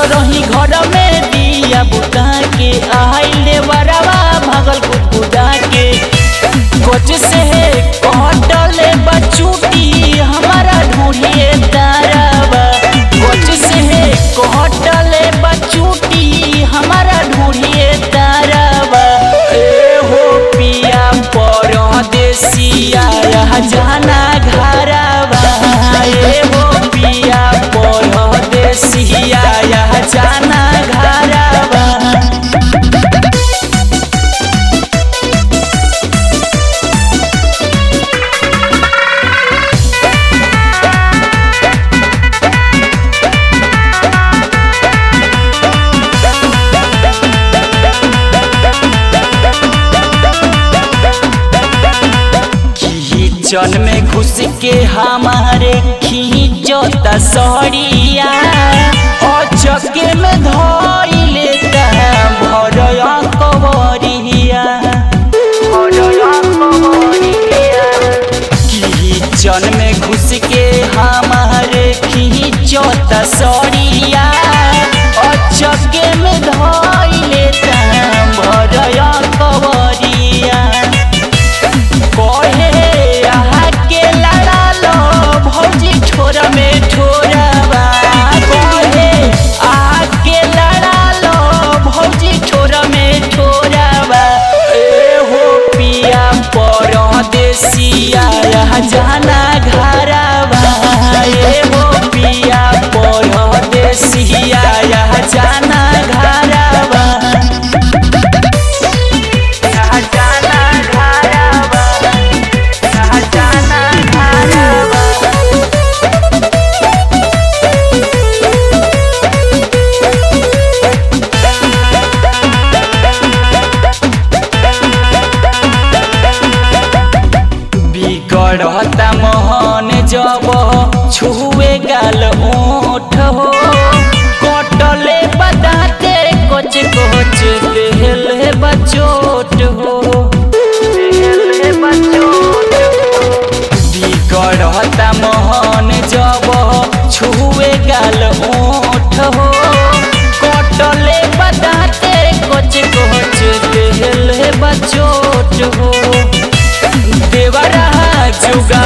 रही घर में दिया बुता के आइले बरवा भगल कुकुदा के कोच से कटले बचूटी हमारा ढूंढिए तारावा कोच से कटले बचूटी हमारा ढूंढिए तारावा ए हो पिया परदेसिया यह जाना घरवा ए हो पिया परदेसिया यह जाना घरवा किचन में घुस के हमारे खींचता सड़िया अचके में धोई लेता भरया कवरिया किचन में घुस के हमारे खींचता सड़िया अचके में धोई लेता भरया कवरिया कहे आहा के लड़ा लो भौजी ठोर में ठोरवा कहे आहा के लड़ा लो भौजी ठोर में ठोरवा ए हो पिया परदेसिया यह जाना घरवा ए हो पिया परदेसिया यह जाना घरवा यह जाना घरवा जाना घरवा बिगड़ता मोहन जब छुए गाल ओठ हो कटले बताते कोच कोच देहले बचोट हो बिगड़ता मोहन जब छुए गाल ओठ हो कटले बताते कोच कोच देहले बचोट हो देवरा जुगा